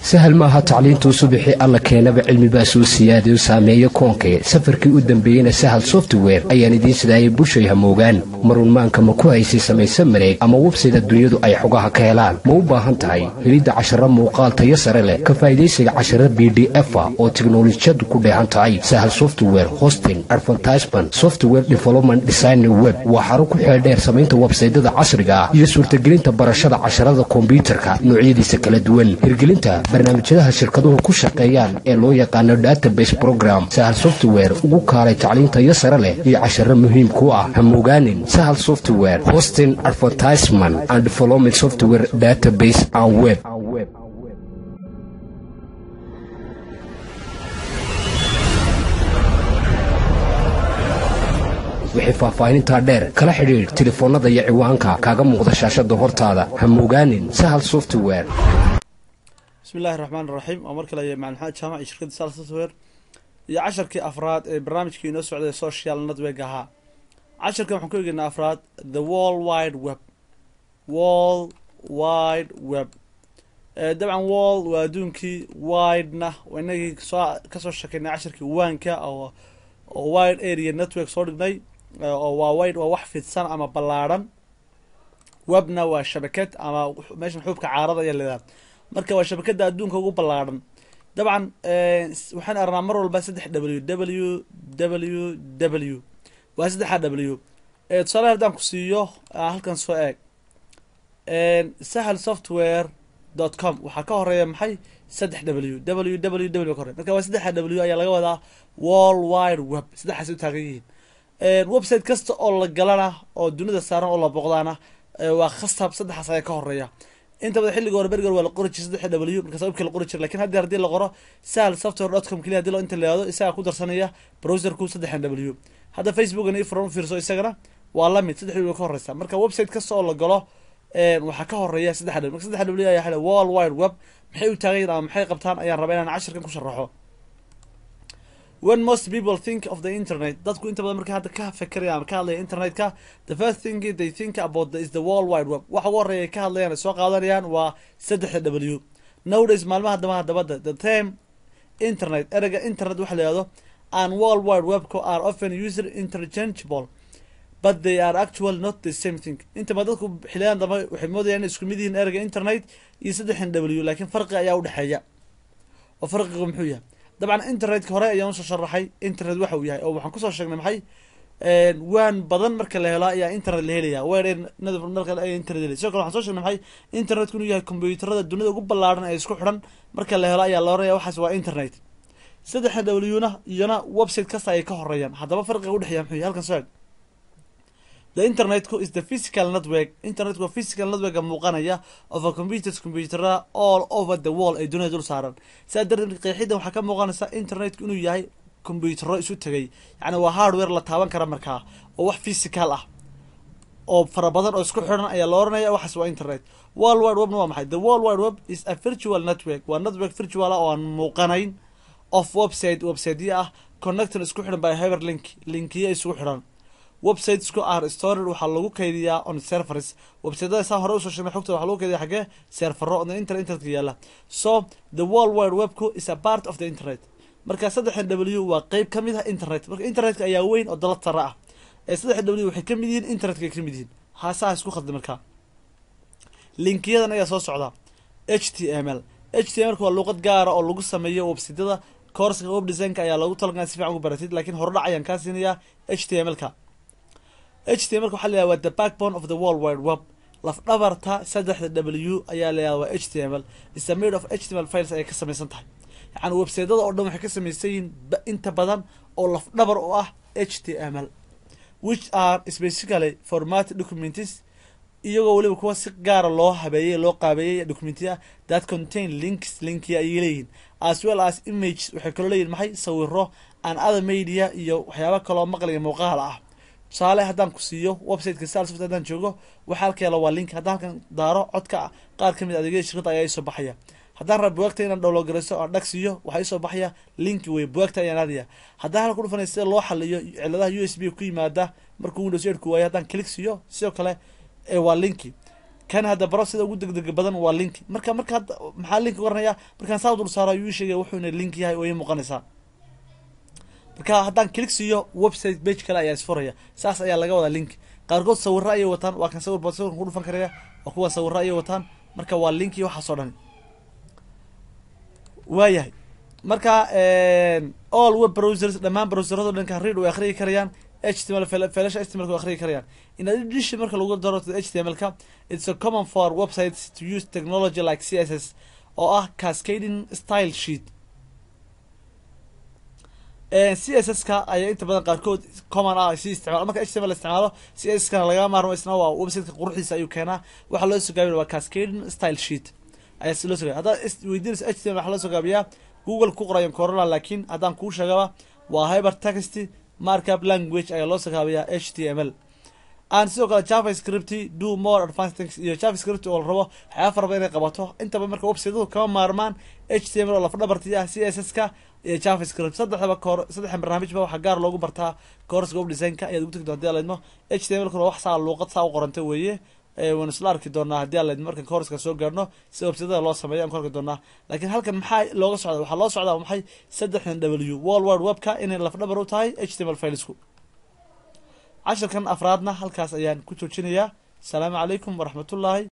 sahal maaha tacliintuu subixii alla keenaba cilmibaa soo siyaadayo saameeyo koonkee safarkii u dambeeyeyna sahal software ayaan idiin sidaayay bushay hamoogaan marunmaanka ma ku haysay samayse mareeg ama websayda dunyadu ay xogaha ka helaan ma u baahan tahay helidda casharo muuqaal tayo sare leh ka faa'idaysiga casharo b d efa oo tiknolojiyadu ku dheehan tahay sahal software hosting advertisement software development design web waa xaro ku xeeldheer samaynta websaydada casriga ah iyo suurtagelinta barashada casharada kombyuutarka noocyadiisa kala duwan hirgelinta barnaamijyadaha shirkaduhu ku shaqeeyaan ee loo yaqaano database program sahal software ugu kaalay tacliintayo sare leh iyo casharo muhiim ku ah hamogaanin sahal software hosting advertisement and development software database and web wixii faahfaahinintaa dheer kala xidhiidh telefoonnada iyo ciwaanka kaaga muuqda shaashada hortaada hamogaanin sahal software bismi illahi raxmaan raxiim oo mar kale aya macalin maxamed jaamac iyo shirkadda sal software iyo casharkii afraad ee barnaamijkii inoo socday social network ahaa casharkan waxaan ku egeynaa afraad the world wide web world wide web dabcan world waa adduunkii widena inagii soo kasoo shekeynay casharkii waanka oo oo wide area network soo dhignay oo waa wide waa wax fidsan ama ballaadhan webna waa shabakad ama meeshan xuubka caarada ayaa leedaha marka waa shabakada adduunka ugu ballaadhan dabcan waxaan arnaa mar walba saddex w w w w waa saddexa w tusaale haddaan ku siiyo halkan soo eeg sahal software dot com waxaa ka horeeya maxay saddex w w w w ka hore marka waa saddexa w ayaa laga wadaa world wide web saddexaas u taagan yihiin website kasta oo la galana oo dunida saaran oo la boqdaana waa khasab saddexaas ayaa ka horeeya inta badan xilliga hore berger waa la qori jiray saddex w markaas webka la qori jiray lakin haddii haddii la qoro sahal software dot com keliya hadii lo inta la yihahdo isagaa ku darsanaya browserku saddexan w hadda facebookan iyo furan u fiirso isagana waa lamid saddex w ka horeysa marka website kasta oo la galo waxaa ka horeeya saddex w marka saddex w ayaa xila world wide web maxay u taagan yihin ama maxay qabtaan ayaan rabaa inaan cashirkan ku sharaxo when most people think of the internet dadku inta badan markay hadda ka fekeraya ama ka hadlaya internetka the first thing they think about the, is the world wide web waxa ugu horeeya ay ka hadlayaan ay soo qaadanayaan waa saddexda w nowdays maalmaha damaha dabadda the term internet ereyga internet waxa la yihahdo and world wide webku are often user interchangeable but they are actually not the same thing inta ba dadku xiliyadan dambe waxay moodayaan inay isku mid yihiin ereyga internet iyo saddexdan w laakiin farqi ayaa udhexeeya oo farqiga muxuu yahay dabcan internetka hore ayaan usoo sharaxay internet waxa uu yahay oo waxaan kusoo sheegnay maxay waan badan marka la helo ayaa internet la helaya marka internet helay sidoo kale waxaan soo sheegnay maxay internetku inuu yahay combyuutarada dunida ugu ballaadhan ee isku xidhan marka la helo ayaa la oranaya waxaas waa internet saddexa w-na iyona website kasta ayay ka horeeyaan haddaba farqiga udhexeeya muxuu yahay halkan soo eg the internetku is the physical network internetku waa physical networka muuqanaya of a computers computerada all over the world ay dunida dul saaran saa darteed qeexiddan waxaa ka muuqanaysa internetku inuu yahay computero isu tegay yacni waa hardware la taaban kara markaa oo wax physical ah oo fara badan oo isku xidhan ayaa la oranaya waxaas waa internet world wide webna waa maxay the world wide web is a virtual network waa network virtual ah oo aan muuqanayn of website websiteya ah connecton isku xidhan by hyper link linkiya isugu xidhan websitesku are stored waxaa lagu kaydiyaa on servers websiteda saa hore usoo sheegnay xogta waxaa lagu kaydiya xagee servero on inter internetka yaala so the world wide webku is a part of the internet marka saddexdan w waa qeyb ka mid ah internet marka internetka ayaa weyn oo dalad sare ah ee saddex w waxay ka mid yihiin internetka ay ka mid yihiin haasaha isku khalda markaa linkiyadan ayaa soo socda h t m l h t m lka waa luuqad gaara oo lagu sameeyo websityada courska web designka ayaa loogu talagalay si fican ugu baratid lakiin hordhac ayaan kaa siinayaa h t m lka h t m lka waxa la yahah waa the backbone of the world wide web lafdhabarta saddexda w ayaa la yahah waa h t m l is a made of h t m l files ayay ka samaysan tahay yacni websaydyada oo dhan waxay ka samaysan yihiin inta badan oo lafdhabar u ah h t m l which are specifically format documents iyagoo weliba kuwa si gaara loo habeeyey loo qaabeeyey documentiya that contain links linkiya ayay leeyihiin as well as images waxay kaloo leeyihin maxay sawiro and other media iyo waxyaaba kaloo maqliga muuqaal ah tusaale haddaan ku siiyo websiteka salsoft haddaan joogo waxa halkeela waa link haddaan halkan daaro codka qaar ka mid adeegyada shirkadda ayaa isoo baxaya haddaan rab bugaagta inaan dhowlo garayso aan dhag siiyo waxaa isoo baxaya linki wey bugaagta ayaan aadaya haddaan halka dhufanay sida loo xaliyo ciladaha u s b ku yimaada markuu windows eidku waayo haddaan click siiyo sidoo kale waa linki kan hadda baro sida ugu degdega badan waa linki marka marka hadda maxaa linki oranaya markaan saa dul saaro ayuu ii sheegaya wuxuu ina link yahay oo ii muuqanaysaa marka haddaan click siiyo website page kale ayaa isfuraya saas ayaa laga wadaa link qaarkood sawiro ayay wataan waa kan sawir sawirkan ku dhufan karaya waa kuwa sawiro ayay wataan marka waa linki waxaas oo dhan waayahay marka all web browsers dhammaan browserado dhankan read way akhriyi karayaan html feelasha html way akhriyi karayaan in addition marka lagu daro html-ka it's a common for websites to use technology like css oo ah cascading style sheet css-ka ayaa inta badan qaarkood common ah si isticmaalo marka html la isticmaalo css-kana lagama maarmo isna waa websiteka quruxdiisa ayuu keenaa waxaa loo soo gaabiya waa cascading style sheet ayaa si loo soo gaabiya haddaad weydiinaysa html waxaa loo soo gaabiyaa google ku qorayan corona laakiin haddaan kuu sheegaba waa hyper text markup language ayaa loo soo gaabiyaa h t m l aan sidoo kale javascript do more advanced things iyo javascript oo la rabo waxyaaba fara badan inay qabato intaba marka websitadu kama maarmaan h t m l oo lafdhabarti ah c s s ka iyo javascript saddexdaba koor saddexda barnaamijba waxaa gaar loogu bartaa courska web design-ka ayaad ugu tegi doonta hadii alaydmo h t m l kuna wax saa luuqad saa u qoranta weeye waynu isla arki doonaa haddii alaydmo markan courska soo gaarno si websitada loo sameeyo aan ku arki doonaa laakiin halkan maxaa looga socda waxaa loo socdaa maxay saddexdan w wall wide webka inay lafdhabar u tahay h t m l filesku cashirkan afraadna halkaas ayaan ku joojinayaa asalaamu calaykum waraxmatullaahi